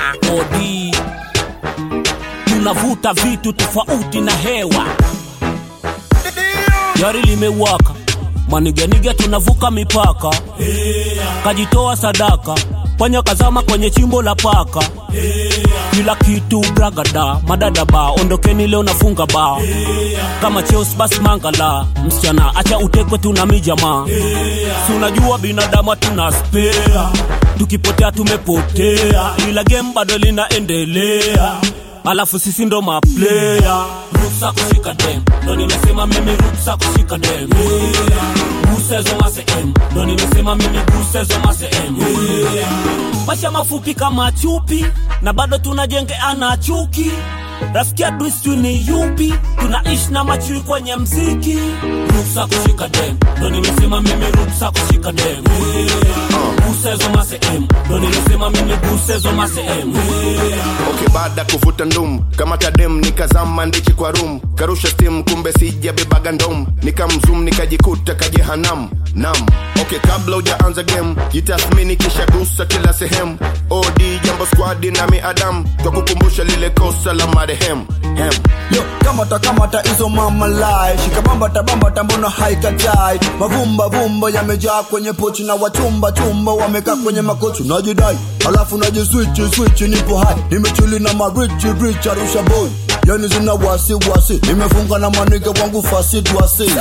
odi tunavuta vitu tofauti na hewa gari limewaka maniganiga tunavuka mipaka kajitoa sadaka panya kazama kwenye chimbo la paka kila kitu bragada madada ba ondokeni leo nafunga ba kama cheos basi mangala msichana acha utekwe tuna mijamaa si unajua binadamu tuna spea tukipotea tumepotea ila game bado linaendelea alafu sisi ndo maplaya ruksa kushika dem ndo nimesema mimi ruksa kushika dem gusezo masem ndo nimesema mimi gusezo masem maisha mafupi kama chupi na bado tunajengeana chuki rafiki adui sijui ni yupi tunaishi na machui kwenye mziki ruksa kushika dem ndo nimesema mimi ruksa kushika dem gusezo masem ndo nimesema mimi gusezo masem okay baada kuvuta ndum kama tadem nikazama ndichi kwa rum karusha stim kumbe sijabebaga ndom nikamzum nikajikuta kajehanam nam okay kabla ujaanza game jitathmini kisha gusa kila sehemu od jambo squadi na miadam kwa kukumbusha lile kosa la marehemu hem yo kamata kamata hizo mama lai shikabambata bambata mbona haikatai mavumba vumba yamejaa kwenye pochi na wachumba chumba wamekaa kwenye makochi najidai alafu najiswichi swichi nipo hai nimechuli na marichi rich arusha boy yani zina wasi wasi nimefunga na maniga wangu fasid wasi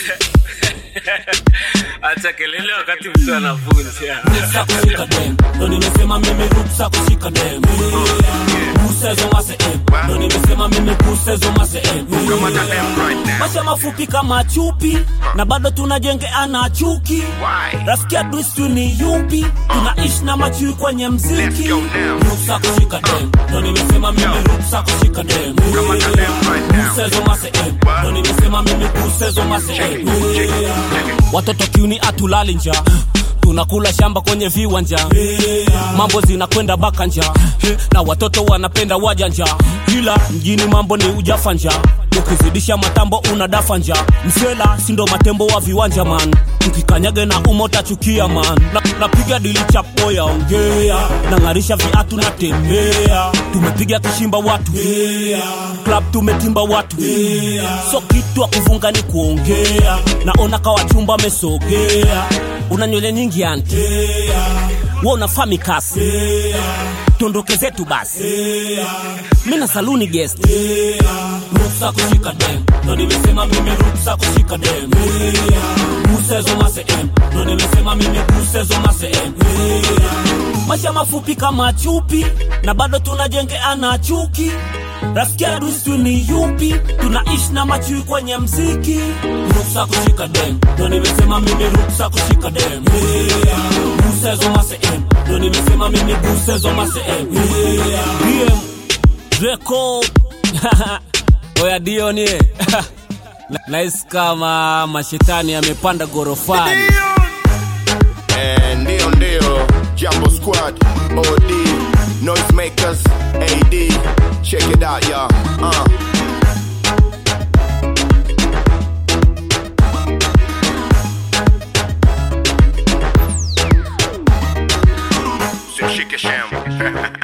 acha kelele wakati mtu anavunja ruksa kushika dem ndo nimesema mimi ruksa kushika dem gusezo masem ndo nimesema mimi gusezo masem maisha mafupi kama chupi na bado tunajengeana chuki rafiki adui sijui ni yupi tunaishi na machui kwenye mziki ruksa kushika dem ndo nimesema mimi ruksa kushika dem gusezo masem ndo nimesema mimi gusezo masem watoto kiuni atulali nja tunakula shamba kwenye viwanja mambo zinakwenda bakanja na watoto wanapenda wajanja ila mjini mambo ni ujafanja ukizidisha matambo unadafa nja msela sindo matembo wa viwanja man tukikanyage na umota chukia man na, napiga dili chapo ya ongea nang'arisha viatu natembea tumepiga kishimba watu club tumetimba watu so kitu akuvunga ni kuongea naona kawachumba amesogea una nywele nyingi anti we unafaa mikasi tuondoke zetu basi mi na saluni guest ruksa kushika dem ndo nimesema mimi ruksa kushika dem gusezo masem ndo nimesema mimi gusezo masem maisha mafupi kama chupi na bado tunajengeana chuki rafiki adui sijui ni yupi tunaishi na machui kwenye mziki ruksa kushika dem ndo nimesema mimi ruksa kushika dem gusezo masem ndo nimesema mimi gusezo masem dm record oya dionie nahisi kama mashetani yamepanda gorofani Eh, ndio ndio jambo squad od noisemakers ad check it out ya uh. Shike sham